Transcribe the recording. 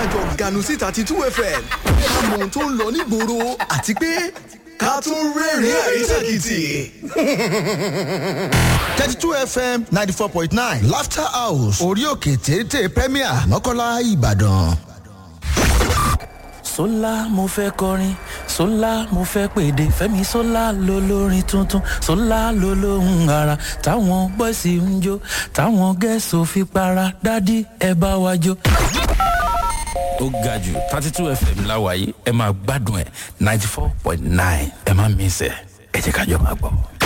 kájọ ganu síta ti two fm ká mọ ohun tó ń lọ nígboro àti pé ká tún rẹ́rìn-ín àrísàkìtì. thirty two fm ninety four point nine laughter house orí òkè téńté premier mọ́kànlá ìbàdàn. sólà mo fẹ́ kọrin sólà mo fẹ́ pèdè fẹ́mi sólà ló lórin tuntun sólà ló lóhùn ara táwọn bọ́ìsì ń jó táwọn gẹ̀ẹ́sì ò fi para dádì ẹ bá wa jó. ó ga jù thirty two fm láwàyé ẹ máa gbádùn ẹ ninety four point nine ẹ má mísẹ ẹ jẹ́ ká jọ máa gbọ́.